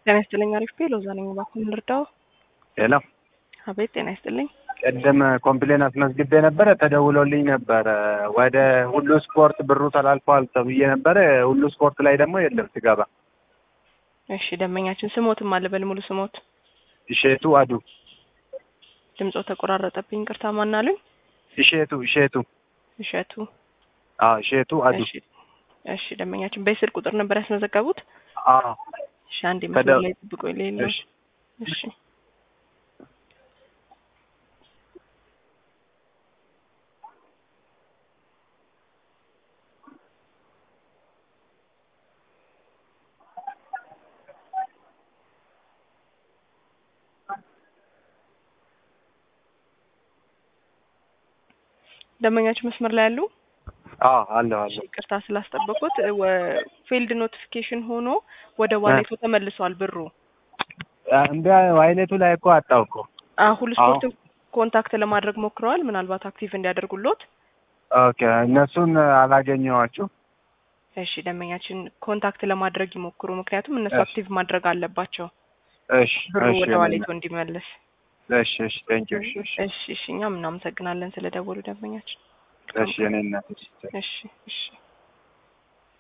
ጤና ይስጥልኝ። አሪፍ ቤ ሎዛ ነኝ። እባክዎን ልርዳው? ሄሎ አቤት። ጤና ይስጥልኝ። ቅድም ኮምፕሌን አስመዝግቤ ነበረ፣ ተደውሎልኝ ነበረ ወደ ሁሉ ስፖርት ብሩ ተላልፈዋል ተብዬ ነበረ። ሁሉ ስፖርት ላይ ደግሞ የለም ስገባ። እሺ ደንበኛችን ስሞትም አለ በል ሙሉ ስሞት። እሼቱ አዱ ድምጾ ተቆራረጠብኝ። ቅርታ ማናሉኝ? እሼቱ እሼቱ እሸቱ። አዎ እሼቱ አዱ እሺ እሺ ደንበኛችን በስልክ ቁጥር ነበር ያስመዘገቡት? አዎ እሺ አንዴ መስመር ላይ ጥብቆ የሌለው እሺ እሺ ደንበኛችን መስመር ላይ ያሉ አዎ አለሁ አለሁ። ይቅርታ ስላስጠበቁት ፊልድ ኖቲፊኬሽን ሆኖ ወደ ዋሌቱ ተመልሷል ብሩ። እንደ ዋይሌቱ ላይ እኮ አጣው እኮ። አዎ ሁሉ ስፖርትን ኮንታክት ለማድረግ ሞክረዋል። ምናልባት አክቲቭ እንዲያደርጉሎት። ኦኬ እነሱን አላገኘኋችሁ። እሺ ደንበኛችን ኮንታክት ለማድረግ ይሞክሩ። ምክንያቱም እነሱ እሺ። አክቲቭ ማድረግ አለባቸው እሺ ብሩ እሺ ወደ ዋሌቱ እንዲመለስ። እሺ እሺ ቴንኪው እሺ እሺ እሺ እሺ እኛም እናመሰግናለን ስለደወሉ ደንበኛችን። እሺ እኔ እናት እሺ እሺ እሺ